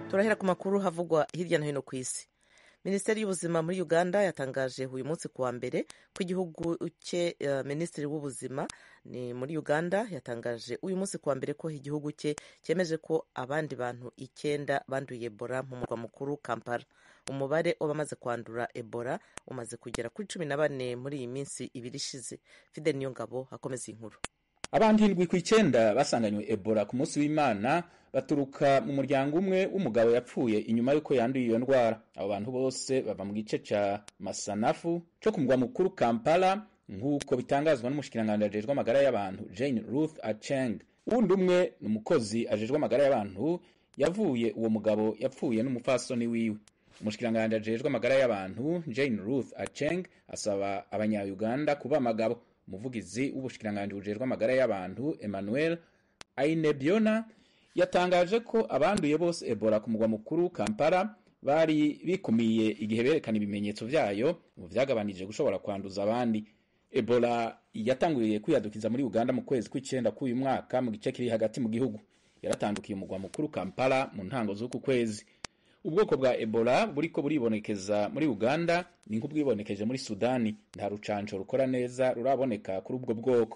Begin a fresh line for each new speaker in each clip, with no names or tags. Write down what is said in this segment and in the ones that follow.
turahera ku makuru havugwa hirya no hino ku isi minisiteri y'ubuzima muri uganda yatangaje uyu munsi ku wa mbere ko igihugu cye uh, minisitiri w'ubuzima ni muri uganda yatangaje uyu munsi ku wa mbere ko igihugu cye cyemeje ko abandi bantu icyenda banduye ebola mu murwa mukuru kampala umubare w'abamaze kwandura ebola umaze kugera kuri cumi na bane muri iyi minsi ibiri ishize fidel niyongabo akomeza inkuru
abantu indwi ku icyenda basanganywe ebola ku munsi w'imana baturuka mu muryango umwe w'umugabo yapfuye inyuma y'uko yanduye iyo ndwara abo bantu bose bava mu gice ca masanafu co ku mugwa mukuru kampala nk'uko bitangazwa n'umushikiranganji ajejwe amagara y'abantu jane ruth acheng uwundi umwe ni umukozi ajejwe amagara y'abantu yavuye uwo mugabo yapfuye n'umupfasoni wiwe umushikiranganji ajejwe amagara y'abantu jane ruth acheng asaba abanya-uganda kuba amagabo umuvugizi w'ubushikiranganji bujejwe amagara y'abantu emmanuel ainebiona yatangaje ko abanduye bose ebola ku mugwa mukuru kampala bari bikumiye igihe berekana ibimenyetso vyayo mu vyagabanije gushobora kwanduza abandi ebola yatanguye kwiyadukiza muri uganda mu kwezi kw'icenda k'uyu mwaka mu gice kiri hagati mu gihugu yaratandukiye umugwa mukuru kampala mu ntango z'uku kwezi ubwoko bwa ebola buriko buribonekeza muri uganda ni nk'ubwibonekeje muri sudani nta rucanco rukora neza ruraboneka kuri ubwo bwoko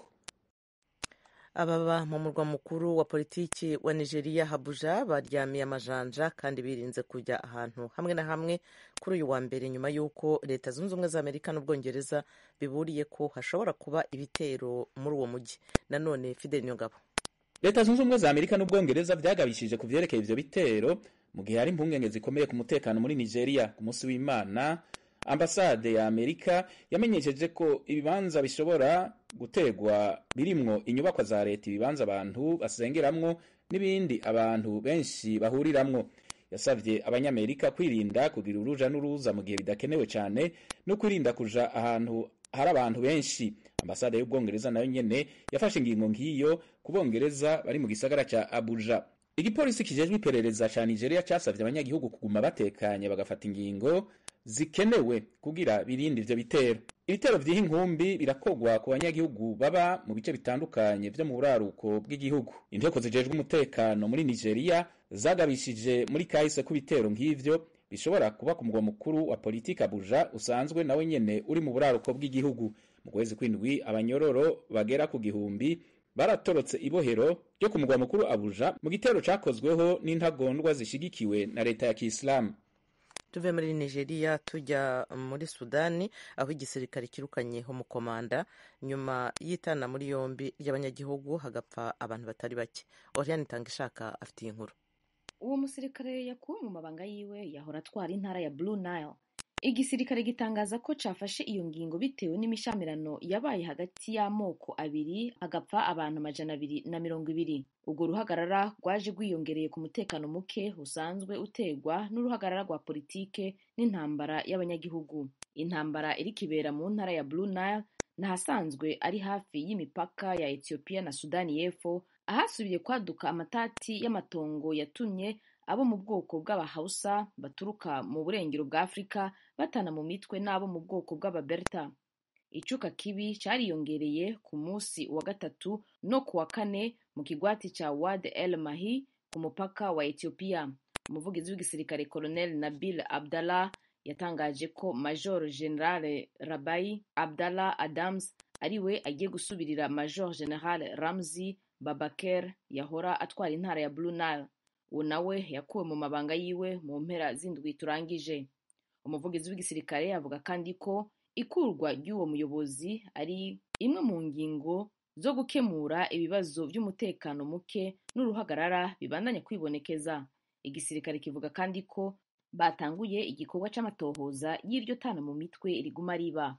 ababa mu murwa mukuru wa politiki wa nigeria habuja baryamiye amajanja kandi birinze kujya ahantu hamwe na hamwe kuri uyu wa mbere nyuma y'uko leta zunze ubumwe za amerika n'ubwongereza biburiye ko hashobora kuba ibitero muri uwo mujyi nanone fidel nyongabo
leta zunze ubumwe za amerika n'ubwongereza vyagabishije ku vyerekeye ivyo bitero mu gihe hari impungenge zikomeye ku mutekano muri nigeria ku munsi w'imana ambasade ya amerika yamenyesheje ko ibibanza bishobora gutegwa birimwo inyubakwa za leta ibibanza abantu basengeramwo n'ibindi abantu benshi bahuriramwo yasavye abanyamerika kwirinda kugira uruja n'uruza mu gihe bidakenewe cyane no kwirinda kuja ahantu hari abantu benshi ambasade y'ubwongereza nayo nyene yafashe ingingo nk'iyo ku bongereza bari mu gisagara ca abuja igipolisi kijejwe iperereza ca nigeria casavye abanyagihugu kuguma batekanye bagafata ingingo zikenewe kugira birinde ivyo bitero ibitero vy'iho inkumbi birakogwa ku banyagihugu baba mu bice bitandukanye vyo mu buraruko bw'igihugu inteko zijejwe umutekano muri nigeria zagabishije muri kahise ko ibitero nk'ivyo bishobora kuba ku mugwa mukuru wa politiki abuja usanzwe nawe nyene uri mu buraruko bw'igihugu mu kwezi kw'indwi abanyororo bagera ku gihumbi baratorotse ibohero ryo ku mugwa mukuru abuja mu gitero cakozweho n'intagondwa zishigikiwe na leta ya kisilamu
tuve muri nigeria tujya muri sudani aho igisirikare kirukanyeho umukomanda nyuma y'itana muri yombi ry'abanyagihugu hagapfa abantu batari bake oriane itanga ishaka afitiye inkuru
uwo musirikare yakuwe mu mabanga yiwe yahora atwara intara ya blue nile igisirikare gitangaza ko cafashe iyo ngingo bitewe n'imishamirano yabaye hagati y'amoko abiri hagapfa abantu amajana abiri na mirongo ibiri urwo ruhagarara rwaje rwiyongereye ku mutekano muke usanzwe utegwa n'uruhagarara rwa politike n'intambara y'abanyagihugu intambara iri kibera mu ntara ya blue nile n'ahasanzwe ari hafi y'imipaka ya ethiopia na sudani y'epfo ahasubiye kwaduka amatati y'amatongo yatumye abo mu bwoko bw'abahausa baturuka mu burengero bwa afurika batana mu mitwe n'abo mu bwoko bw'ababerta icuka kibi cariyongereye ku munsi wa gatatu no ku wa kane mu kigwati ca wad el mahi ku mupaka wa ethiopia umuvugizi w'igisirikare colonel nabil abdallah yatangaje ko major general rabai abdallah adams ariwe agiye gusubirira major general ramzi babaker yahora atwara intara ya blue nile uwo nawe yakuwe mu mabanga yiwe mu mpera z'indwi turangije umuvugizi w'igisirikare avuga kandi ko ikurwa ry'uwo muyobozi ari imwe mu ngingo zo gukemura ibibazo by'umutekano muke n'uruhagarara bibandanya kwibonekeza igisirikare kivuga kandi ko batanguye igikorwa c'amatohoza y'iryo tana mu mitwe riguma riba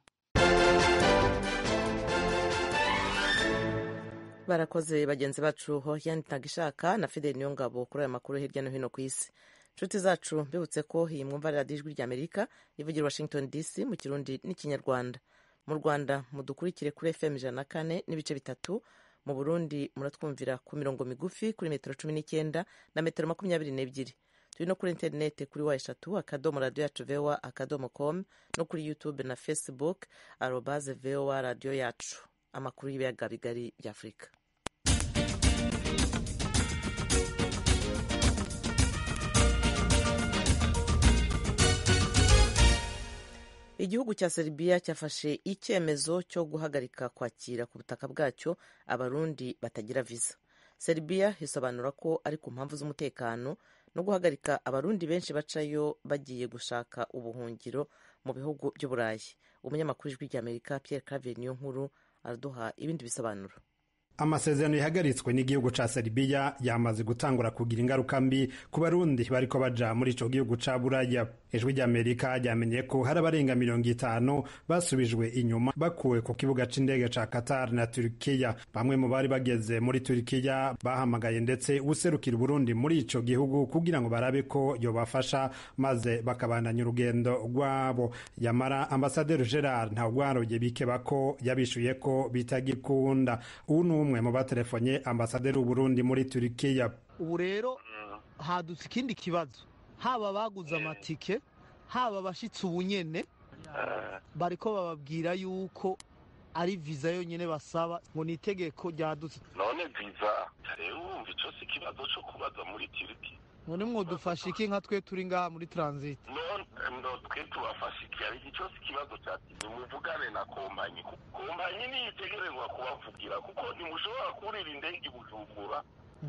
barakoze bagenzi bacu hoyani ntagishaka na fideli niyongabo kuri aya makuru hirya no hino ku isi inshuti zacu mbibutse ko iyi mwumva radiyo ijwi ry'amerika ivugira washington dc mu kirundi n'ikinyarwanda mu rwanda mudukurikire kuri fm ijana na kane n'ibice bitatu mu burundi muratwumvira ku mirongo migufi kuri metero cumi n'icyenda na metero makumyabiri n'ebyiri turi no kuri interineti kuri wa eshatu akadomo radiyo yacu vowa akadomo com no kuri youtube na facebook arobaze vowa radiyo yacu amakuru y'ibiyaga bigari bya afurika igihugu cya serbia cyafashe icyemezo cyo guhagarika kwakira ku butaka bwacyo abarundi batagira viza serbia isobanura ko ari ku mpamvu z'umutekano no guhagarika abarundi benshi bacayo bagiye gushaka ubuhungiro mu bihugu by'uburayi umunyamakuru w'ijwi ry'amerika pierre claver niyo nkuru araduha ibindi bisobanuro
amasezerano yahagaritswe n'igihugu ca Serbia yamaze gutangura kugira ingaruka mbi ku barundi bariko baja muri ico gihugu ca Buraya ijwi ry'Amerika ryamenye ko hari abarenga mirongo itanu basubijwe inyuma bakuwe ku kibuga c'indege ca Qatar na Turkiya bamwe mu bari bageze muri Turkiya bahamagaye ndetse userukira Burundi muri ico gihugu kugira ngo barabe ko yobafasha maze bakabandanya urugendo rwabo yamara ambasaderi Gerard Ntagwaroye bikeba ko yabishuye ko bitagikunda ubu umwe mu batelefonye ambasaderi w'uburundi muri turikiya
ubu rero hadutse ikindi kibazo haba abaguze amatike haba abashyitsi ubunyene bariko bababwira yuko ari viza yonyine basaba ngo ni itegeko ryadutse
none viza rero wumva icyo si ikibazo cyo kubaza muri turiki
none mwodufasha iki nka twe turi ngaha muri transit
none twe tubafasha iki ari icyo si ikibazo cya tizi muvugane na kompanyi kompanyi niyo itegerezwa kubavugira kuko ntimushobora kurira indege i bujumbura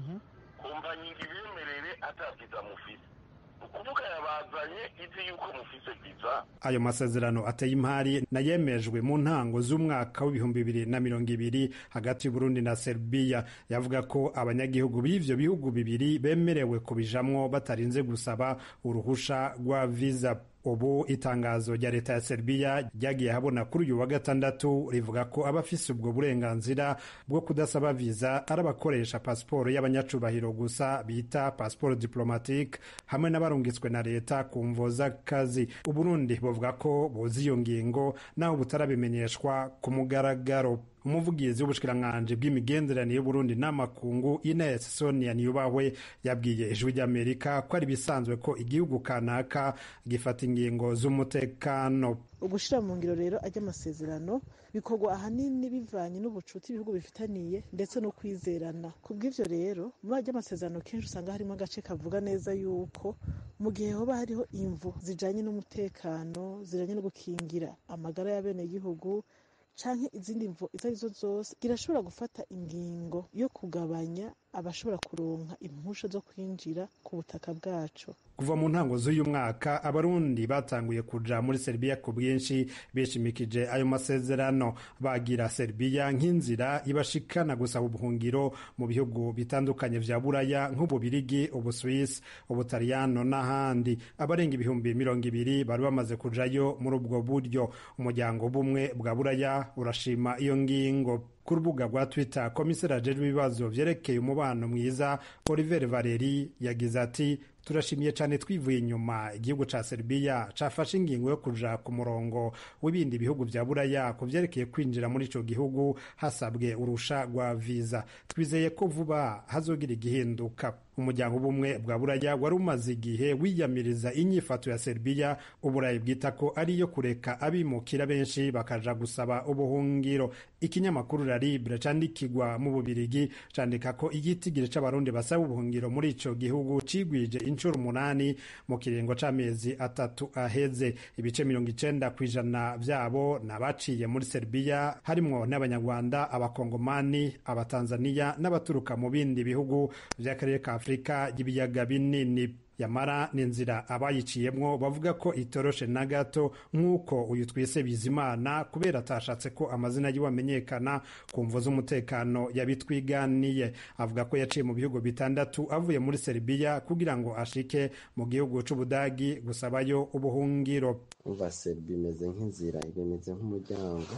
kompanyi ngo ibemerere ataviza mufise ukuvuga yabazanye izi yuko mufise viza
ayo masezerano ateye impari nayemejwe mu ntango z'umwaka w'ibihumbi bibiri na mirongo ibiri hagati y'uburundi na serbia yavuga ko abanyagihugu b'ivyo bihugu bibiri bemerewe kubijamwo batarinze gusaba uruhusha rwa viza ubu itangazo rya leta ya Serbia ryagiye habona kuri uyu wa gatandatu rivuga ko abafise ubwo burenganzira bwo kudasaba viza ari abakoresha pasiporo y'abanyacubahiro gusa bita pasiporo diplomatique hamwe n'abarungitswe na leta ku mvo z'akazi uburundi buvuga ko buzi iyo ngingo naho butarabimenyeshwa ku mugaragaro umuvugizi w'ubushikiranganji bw'imigenderanire y'uburundi n'amakungu ines sonia niyubahwe yabwiye ijwi ry'amerika ko ari bisanzwe ko igihugu kanaka gifata ingingo z'umutekano
ugushira mu ngiro rero ajya amasezerano bikorwa ahanini bivanye n'ubucuti ibihugu bifitaniye ndetse no kwizerana ku bw'ivyo rero muri ajya amasezerano kenshi usanga harimo agace kavuga neza yuko mu gihe hoba hariho imvu zijanye n'umutekano zijanye no gukingira amagara y'abenegihugu canke izindi mvo izo arizo zose irashobora gufata ingingo yo kugabanya abashobora kuronka impusha zo kwinjira ku butaka bwacu
kuva mu ntango z'uyu mwaka abarundi batanguye kuja muri Serbia ku bwinshi bishimikije ayo masezerano bagira Serbia nk'inzira ibashikana gusaba ubuhungiro mu bihugu bitandukanye vya Buraya nk'ububirigi ubuswisi ubutaliyano n'ahandi abarenga ibihumbi mirongo ibiri bari bamaze kujayo muri ubwo buryo umuryango bumwe bwa Buraya urashima iyo ngingo ku rubuga rwa twitter komiseri ajejwe ibibazo vyerekeye umubano mwiza oliver valeri yagize ati turashimiye cyane twivuye inyuma igihugu ca Serbia cafashe ingingo yo kuja ku murongo w'ibindi bihugu vya Buraya ku vyerekeye kwinjira muri ico gihugu hasabwe urusha rwa viza twizeye ko vuba hazogira igihinduka umuryango ubumwe bwa Buraya wari umaze igihe wiyamiriza inyifato ya Serbia uburayi bwita ko ari iyo kureka abimukira benshi bakaja gusaba ubuhungiro ikinyamakuru la Libre candikirwa mu Bubirigi candika ko igitigiri c'abarundi basaba ubuhungiro muri ico gihugu cigwije inshuro umunani mu kiringo c'amezi atatu aheze ibice mirongo icenda kw'ijana vyabo n'abaciye muri Serbia harimwo n'abanyarwanda abakongomani abatanzaniya n'abaturuka mu bindi bihugu vy'akarere ka Afurika y'ibiyaga binini yamara ni inzira abayiciyemwo bavuga ko itoroshe na gato nk'uko uyu twise bizimana kubera atashatse ko amazina yiwe amenyekana ku mvo z'umutekano yabitwiganiye avuga ko yaciye mu bihugu bitandatu avuye muri Serbia kugira ngo ashike mu gihugu c'Ubudagi gusabayo ubuhungiro
umva Serbia imeze nk'inzira imeze nk'umuryango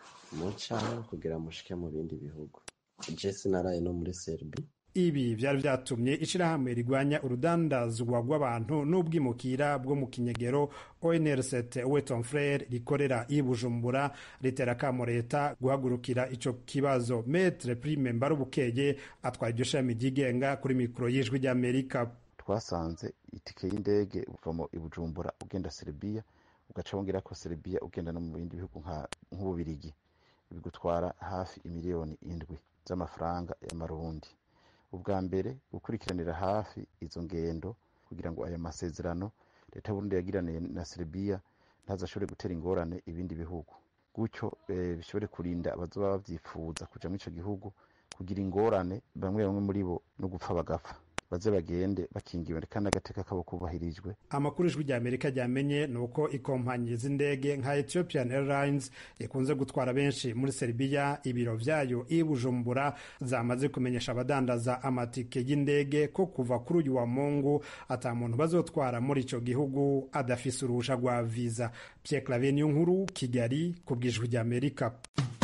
muca kugira mushike mu bindi bihugu je sinaraye no muri Serbia
ibi vyari vyatumye ishirahamwe rigwanya urudandazwa rw'abantu n'ubwimukira bwo mu kinyegero onrct weton frere rikorera i bujumbura ritera akamo leta guhagurukira ico kibazo metre prime mbarubukeye atwaye iryo shami ryigenga kuri mikoro y'ijwi ry'amerika
twasanze itike y'indege uva i bujumbura ugenda serbia ugaca wongera ko serbia ugenda no mu bindi bihugu nk'ububirigi bigutwara hafi imiliyoni indwi z'amafaranga y'amarundi ubwa mbere gukurikiranira hafi izo ngendo kugira ngo aya masezerano leta y'uburundi yagiraniye na serbia ntazashobore gutera ingorane ibindi bihugu gutyo bishobore kurinda abazoba bavyifuza kuja muri ico gihugu kugira ingorane bamwe bamwe muri bo no gupfa bagapfa baze bagende bakingiwe kandi agateka kabo kubahirijwe
amakuru ijwi rya amerika ryamenye ni uko ikompanyi z'indege nka ethiopian airlines ikunze gutwara benshi muri serbia ibiro vyayo i bujumbura zamaze kumenyesha abadandaza amatike y'indege ko kuva kuri uyu wa mungu ata muntu bazotwara muri ico gihugu adafise uruhusha rwa viza pierre claver niyo nkuru kigali ku bw'ijwi rya amerika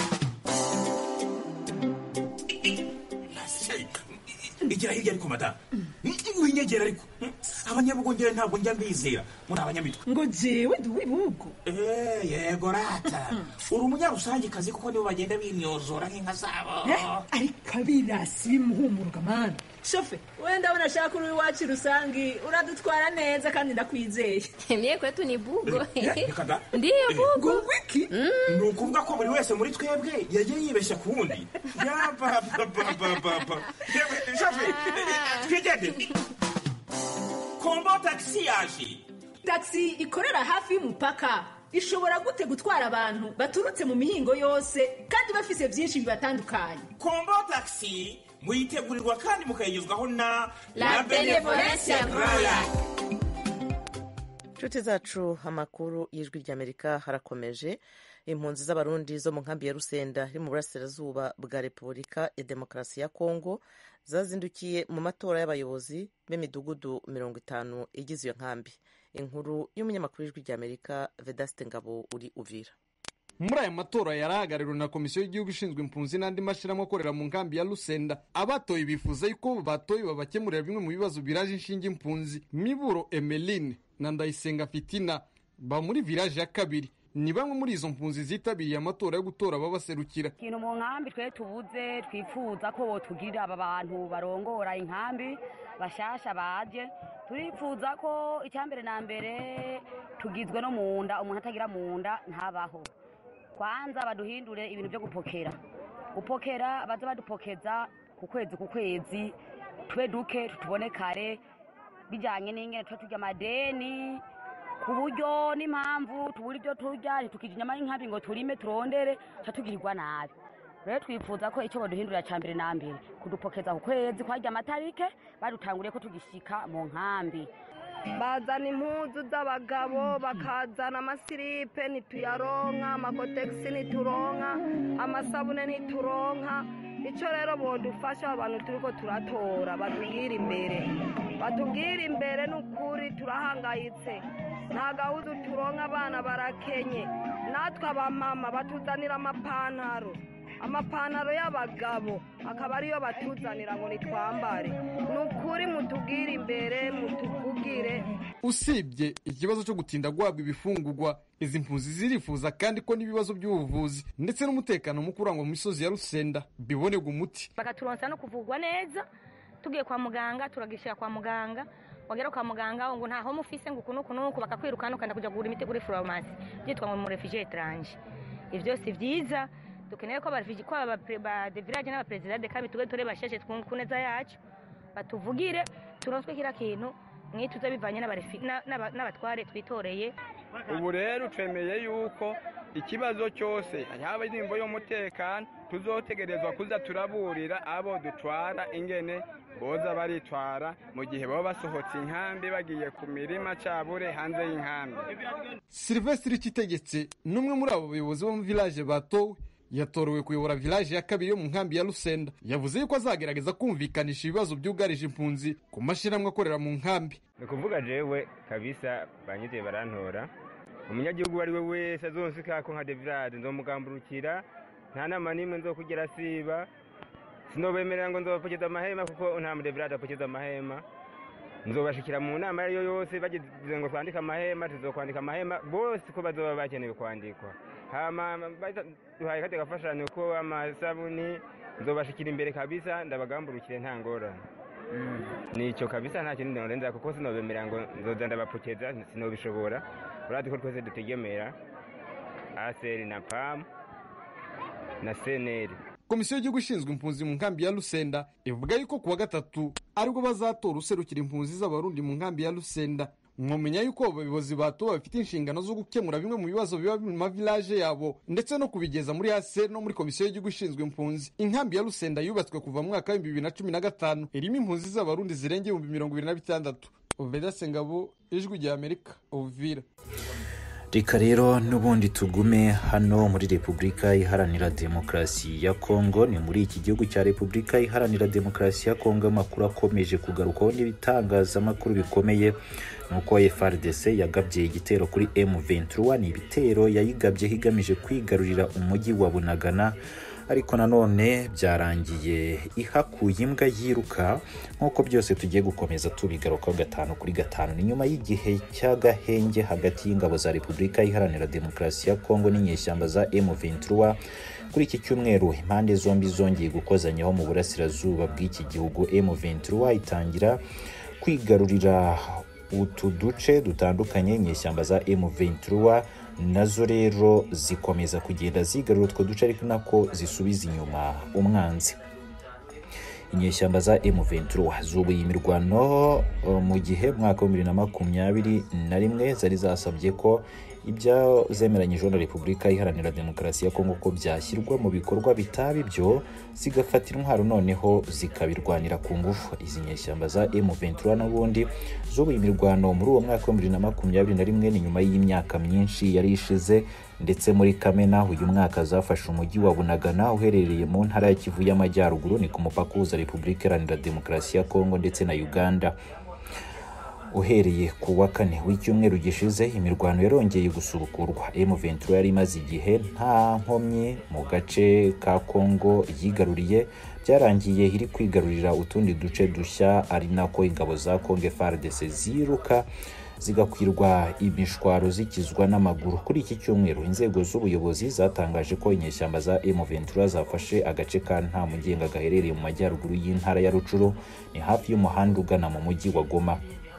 igira hirya ariko madamu winyegera ariko abanyabugongera ntabwo njya mbizera muri abanyamitwe
ngo jewe ndi uw'ibihugu
yego rata uri umunyarusangikazi kuko nibo bagenda bimyozora nk'inka zabo
ariko abirasi bimuhumuruka mani shofe wenda ndabona ashaka uri iwacu rusangi uradutwara neza kandi ndakwizeye
mye kwetu ni bugo
reka da
ndiyo bugo
ngo wiki
ni ukuvuga ko buri wese muri twebwe yagiye yibeshya ku wundi yabababababa shofe twigendere kombo tagisi yaje
tagisi ikorera hafi y'umupaka ishobora gute gutwara abantu baturutse mu mihingo yose kandi bafise byinshi bibatandukanye
kombo tagisi muyitegurirwa kandi mukayigezwaho na
La Benevolencia Royal.
inshuti zacu amakuru y'ijwi ry'amerika harakomeje impunzi z'abarundi zo mu nkambi ya rusenda iri mu burasirazuba bwa repubulika ya demokarasi ya kongo zazindukiye mu matora y'abayobozi b'imidugudu mirongo itanu igize iyo nkambi inkuru y'umunyamakuru w'ijwi ry'amerika vedaste ngabo uri uvira
muri aya matora yari ahagarariwe na komisiyo y'igihugu ishinzwe impunzi n'andi mashyirahamwe akorera mu nkambi ya rusenda abatoye bifuza yuko batoye babakemurira bimwe mu bibazo biraje inshinge impunzi miburo emeline na ndayisenga fitina ba muri village ya kabiri ni bamwe muri izo mpunzi zitabiriye amatora yo gutora ababaserukira
ikintu mu nkambi twe tubuze twifuza ko botugirira aba bantu barongora inkambi bashasha baje turifuza ko icyambere na mbere tugizwe no mu nda umuntu atagira mu nda ntabaho kwanza baduhindure ibintu byo gupokera gupokera baze badupokeza ku kwezi ku kwezi tube duke tutubone kare bijyanye n'ingene tuba turya amadeni ku buryo n'impamvu tubura ibyo turya ntitukije inyama y'inkambi ngo turime turondere tuba tugirirwa nabi rero twifuza ko icyo baduhindurira cya mbere na mbere kudupokeza ku kwezi kwajya amatarike badutanguriye ko tugishika mu nkambi
bazana impuzu z'abagabo bakazana amasiripe ntituyaronka amakotegisi ntituronka amasabune ntituronka icyo rero bodufasha abantu turi ko turatora batubwire imbere batubwire imbere ni ukuri turahangayitse nta gahuzu turonka abana barakenye natwe abamama batuzanira amapantaro amapantaro y'abagabo akaba ariyo batuzanira ngo nitwambare ni ukuri mutubwire imbere mutuvugire
usibye ikibazo cyo gutinda guhabwa ibifungurwa izi mpunzi zirifuza kandi ko n'ibibazo by'ubuvuzi ndetse n'umutekano muke urangwa mu misozi ya rusenda bibonerwa umuti
bakaturonsa no kuvugwa neza tugiye kwa muganga turagishyira kwa muganga wagera kwa muganga ngo ntaho mufise ngo uku n'uku n'uku bakakwirukana ukanda kujya kugura imiti kuri farumasi byitwa ngo mu refugee etranje ibyo si byiza dukeneye ko ko ba de village n'abaperezida de kabi tube turi basheshe ku neza yacu batuvugire turonswe kiriya kintu mwituze bivanye n'abatware twitoreye
ubu rero twemeye yuko ikibazo cyose yaba indirimbo y'umutekano tuzotegerezwa kuza turaburira abo dutwara ingene boza baritwara mu gihe baba basohotse inkambi bagiye ku mirima cabure hanze y'inkambi
silvestre kitegetse n'umwe muri abo bayobozi bo mu village batowe yatorewe kuyobora village ya kabiri yo mu nkambi ya Rusenda yavuze yuko azagerageza kumvikanisha ibibazo byugarije impunzi ku mashyirahamwe akorera mu nkambi
ni ukuvuga jewe kabisa banyizeye barantora umunyagihugu uwo ari we wese azonsika ko nka devirade nzomugamburukira nta nama n'imwe nzokugera siba sinobemerera ngo nzobapokeza amahema kuko nta mudevirade apokeza amahema nzobashikira mu nama ariyo yose bagize ngo twandike amahema tuzokwandika amahema bose ko bazoba bakenewe kwandikwa hama duhaye kate gafashanyo ko amasabuni nzobashikira imbere kabisa ndabagamburukire nta ngorane nico kabisa nta kindi ndondenza kuko sinobemerera ngo nzoza ndabapokeza sinobishobora uradi ko twese dutegemera aseri na pam na seneri
komisiyo y'igihugu ishinzwe impunzi mu nkambi ya rusenda ivuga yuko kuwa gatatu aribwo bazatora userukira impunzi z'abarundi mu nkambi ya rusenda mwamenya yuko abayobozi batowe bafite inshingano zo gukemura bimwe mu bibazo biba mu mavilaje yabo ndetse no kubigeza muri hase no muri komisiyo y'igihugu ishinzwe impunzi inkambi ya rusenda yubatswe kuva mu mwaka w'ibihumbi bibiri na cumi na gatanu irimo impunzi z'abarundi zirenga ibihumbi mirongo ibiri na bitandatu oveda sengabo ijwi rya amerika uvira
reka rero n'ubundi tugume hano muri repubulika iharanira demokarasi ya kongo ni muri iki gihugu cya repubulika iharanira demokarasi ya kongo amakuru akomeje kugarukwaho n'ibitangazamakuru bikomeye ni uko frdc yagabye igitero kuri m23 ni ibitero yayigabyeho igamije kwigarurira umujyi wa bunagana ariko nanone byarangiye ihakuye imbwa yiruka nk'uko byose tugiye gukomeza tubigarukaho gatanu kuri gatanu ni nyuma y'igihe cy'agahenge hagati y'ingabo za repubulika iharanira demokarasi ya kongo n'inyeshyamba za m23 kuri iki cyumweru impande zombi zongeye gukozanyaho mu burasirazuba bw'iki gihugu m23 itangira kwigarurira utu duce dutandukanye inyeshyamba za m23 nazo rero zikomeza kugenda zigarura utwo duce ariko nako zisubiza inyuma umwanzi inyeshyamba za M23 zubuye imirwano mu gihe mwaka wa bibiri na makumyabiri na rimwe zari zasabye ko ibyo zemeranyijwe na repubulika iharanira demokarasi ya kongo ko byashyirwa mu bikorwa bitaba ibyo zigafata intwaro noneho zikabirwanira ku ngufu izi nyeshyamba za M23 n'ubundi zubuye imirwano muri uwo mwaka wa bibiri na makumyabiri na rimwe ni nyuma y'imyaka myinshi yari ishize ndetse muri kamena uyu mwaka zafashe umujyi wa bunagana uherereye mu ntara ya kivu y'amajyaruguru ni ku mupaka uhuza repubulika iharanira demokarasi ya kongo ndetse na uganda uhereye ku wa kane w'icyumweru gishize imirwano yarongeye gusubukurwa M23 yari imaze igihe nta nkomyi mu gace ka Kongo yigaruriye byarangiye iri kwigarurira utundi duce dushya ari nako ingabo za Kongo FARDC ziruka zigakwirwa imishwaro zikizwa n'amaguru kuri iki cyumweru inzego z'ubuyobozi zatangaje ko inyeshyamba za M23 zafashe agace ka nta mugenga gaherereye mu majyaruguru y'intara ya Rucuru ni hafi y'umuhanda ugana mu mujyi wa Goma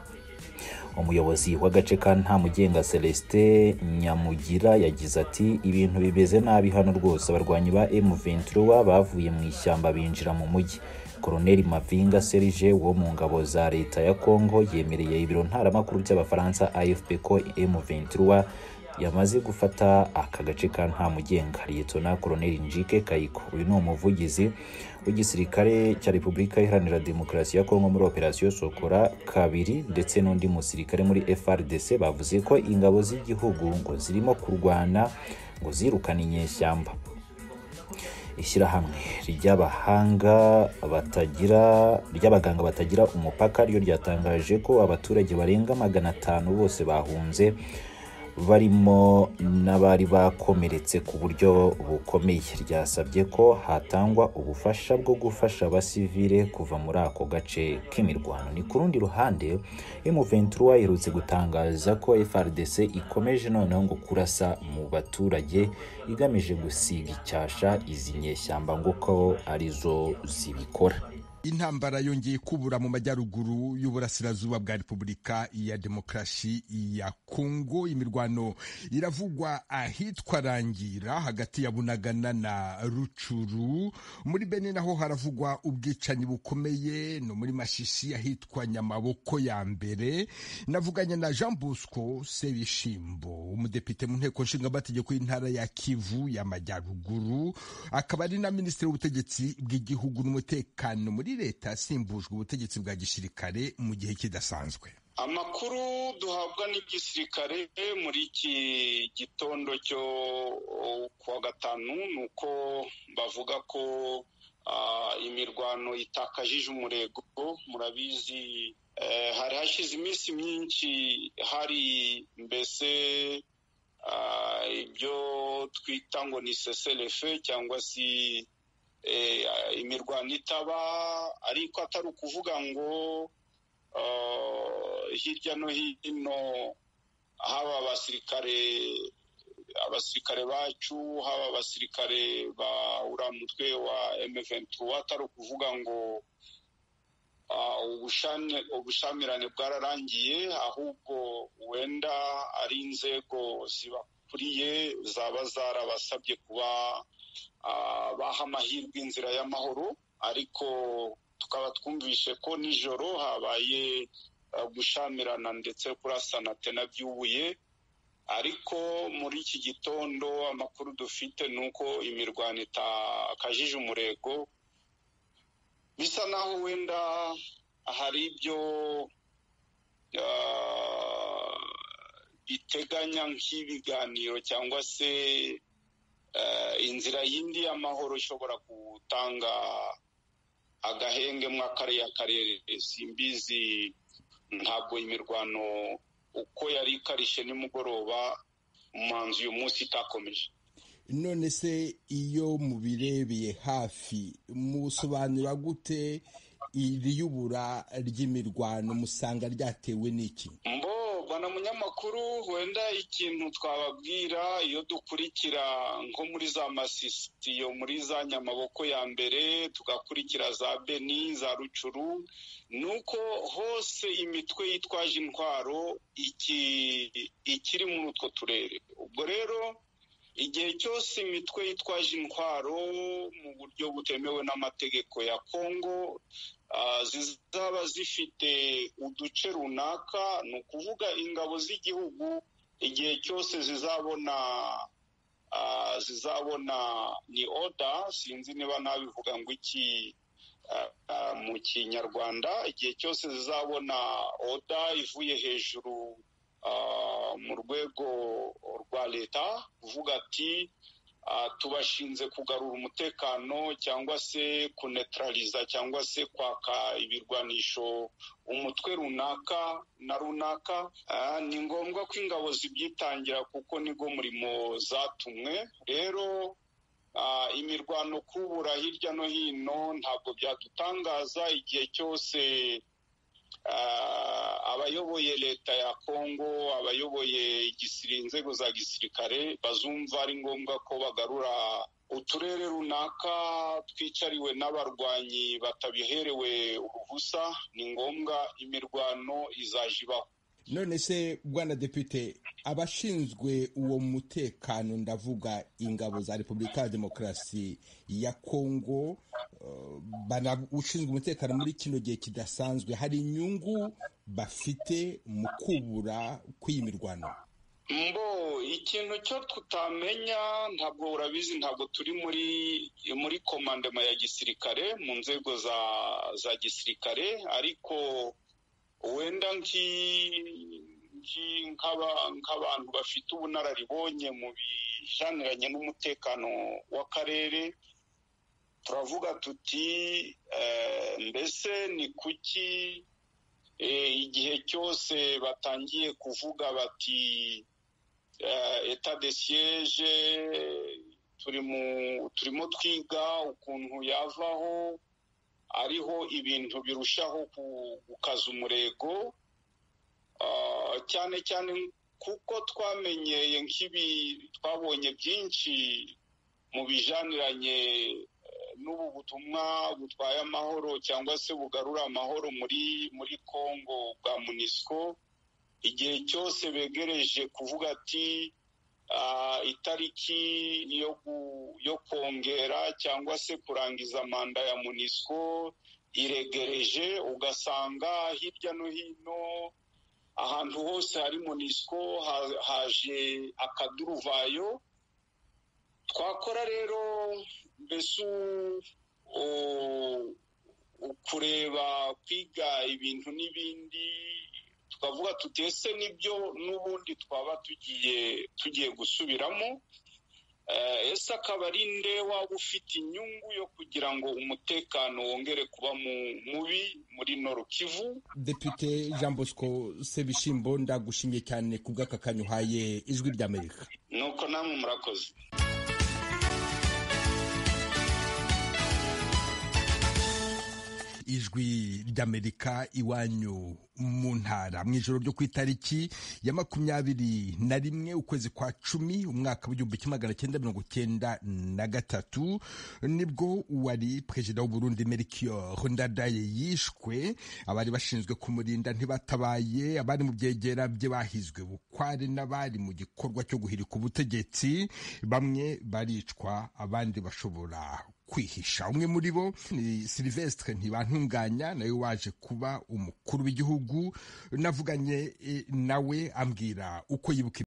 umuyobozi w'agace ka ntamugenga celestin nyamugira yagize ati ibintu bimeze nabi hano rwose abarwanyi ba m23 bavuye mu ishyamba binjira mu mujyi koroneli mavinga serge wo mu ngabo za leta ya congo yemereye ibiro ntaramakuru by'abafaransa afp ko m23 yamaze gufata aka gace ka ntamugenga liyetona koroneli njike kayiko uyu ni umuvugizi w'igisirikare cya repubulika iharanira demokarasi ya kongo muri operasiyo sokora kabiri ndetse n'undi musirikare muri frdc bavuze ko ingabo z'igihugu ngo zirimo kurwana ngo zirukane inyeshyamba ishyirahamwe ry'abahanga batagira ry'abaganga batagira umupaka ryo ryatangaje ko abaturage barenga magana atanu bose bahunze barimo n'abari bakomeretse ku buryo bukomeye ryasabye ko hatangwa ubufasha bwo gufasha abasivile kuva muri ako gace k'imirwano ni ku rundi ruhande M23 iherutse gutangaza ko FRDC ikomeje noneho ngo kurasa mu baturage igamije gusiga icyasha izi nyeshyamba ngo ko arizo zibikora
intambara yongeye kubura mu majyaruguru y'uburasirazuba bwa repubulika ya demokarasi ya kongo imirwano iravugwa ahitwa rangira hagati ya bunagana na rucuru muri bene naho haravugwa ubwicanyi bukomeye no muri mashishi ahitwa nyamaboko ya mbere navuganye na jean bosco sebishimbo umudepite mu nteko nshingamategeko y'intara ya kivu y'amajyaruguru akaba ari na minisitiri w'ubutegetsi bw'igihugu n'umutekano muri leta asimbujwe ubutegetsi bwa gisirikare mu gihe kidasanzwe
amakuru duhabwa n'igisirikare muri iki gitondo cyo kuwa gatanu ni uko bavuga ko imirwano itakajije umurego murabizi hari hashize iminsi myinshi hari mbese ibyo twita ngo ni seserefe cyangwa se imirwano itaba ariko atari ukuvuga ngo hirya no hino haba abasirikare abasirikare bacu haba abasirikare ba uriya mutwe wa M23 atari ukuvuga ngo ubushamirane bwararangiye ahubwo wenda ari inzego zibakuriye zaba zarabasabye kuba baha amahirwe inzira y'amahoro ariko tukaba twumvishe ko nijoro habaye gushamirana ndetse kurasana tena byubuye ariko muri iki gitondo amakuru dufite ni uko imirwano itakajije umurego bisa naho wenda hari ibyo biteganya nk'ibiganiro cyangwa se inzira yindi y'amahoro ishobora gutanga agahenge muri kariya karere simbizi ntabwo imirwano uko yari ikarishye nimugoroba umuhanzi uyu munsi itakomeje
none se iyo mubirebeye hafi musobanura gute iri yubura ry'imirwano musanga ryatewe n'iki
mbo bana munyamakuru wenda ikintu twababwira iyo dukurikira nko muri za masisitiyo muri za nyamaboko ya mbere tugakurikira za beni za rucuru ni uko hose imitwe yitwaje intwaro ikiri muri utwo turere ubwo rero igihe cyose imitwe yitwaje intwaro mu buryo butemewe n'amategeko ya kongo zizaba zifite uduce runaka ni ukuvuga ingabo z'igihugu igihe cyose zizabona zizabona ni oda sinzi niba nabivuga ngo iki mu kinyarwanda igihe cyose zizabona oda ivuye hejuru mu rwego rwa leta kuvuga ati tubashinze kugarura umutekano cyangwa se kunetraliza cyangwa se kwaka ibirwanisho umutwe runaka na runaka ni ngombwa ko ingabo zibyitangira kuko nigo murimo zatumwe rero imirwano kubura hirya no hino ntabwo byadutangaza igihe cyose abayoboye leta ya kongo abayoboye inzego za gisirikare bazumva ari ngombwa ko bagarura uturere runaka twicariwe n'abarwanyi batabiherewe uruhusa ni ngombwa imirwano izaje ibaho
none se bwana depite abashinzwe uwo mutekano ndavuga ingabo za repubulika ya demokarasi ya kongo ushinzwe umutekano muri kino gihe kidasanzwe hari inyungu bafite mu kubura kw'iyi mirwano
mbo ikintu cyo tutamenya ntabwo urabizi ntabwo turi muri muri komandema ya gisirikare mu nzego za za gisirikare ariko wenda nk'abantu bafite ubunararibonye mu bijaniranye n'umutekano w'akarere turavuga tuti mbese ni kuki igihe cyose batangiye kuvuga bati eta de siyeje turimo twiga ukuntu yavaho ariho ibintu birushaho gukaza umurego cyane cyane kuko twamenyeye nk'ibi twabonye byinshi mu bijaniranye n'ubu butumwa butwaye amahoro cyangwa se bugarura amahoro muri muri congo bwa munisiko igihe cyose begereje kuvuga ati itariki yo kongera cyangwa se kurangiza manda ya munisiko iregereje ugasanga hirya no hino ahantu hose hari munisiko haje akaduruvayo twakora rero mbese kureba kwiga ibintu n'ibindi tukavuga tutese nibyo n'ubundi twaba tugiye tugiye gusubiramo ese akaba ari nde waba ufite inyungu yo kugira ngo umutekano wongere kuba mubi muri noro kivu
depite jean bosco sebishimbo ndagushimiye cyane ku bw'aka kanya uhaye ijwi ry'amerika
nuko namwe murakoze
ijwi ry'amerika iwanyu mu ntara mu ijoro ryo ku itariki ya makumyabiri na rimwe ukwezi kwa cumi umwaka w'igihumbi kimwe magana cyenda mirongo cyenda na gatatu nibwo wari perezida w'uburundi melchior ndadaye yishwe abari bashinzwe kumurinda ntibatabaye abari mu byegera bye bahizwe bukware n'abari mu gikorwa cyo guhirika ubutegetsi bamwe baricwa abandi bashobora kwihisha umwe muri bo ni silvestre ntibantunganya nawe waje kuba umukuru w'igihugu navuganye nawe ambwira uko yibuka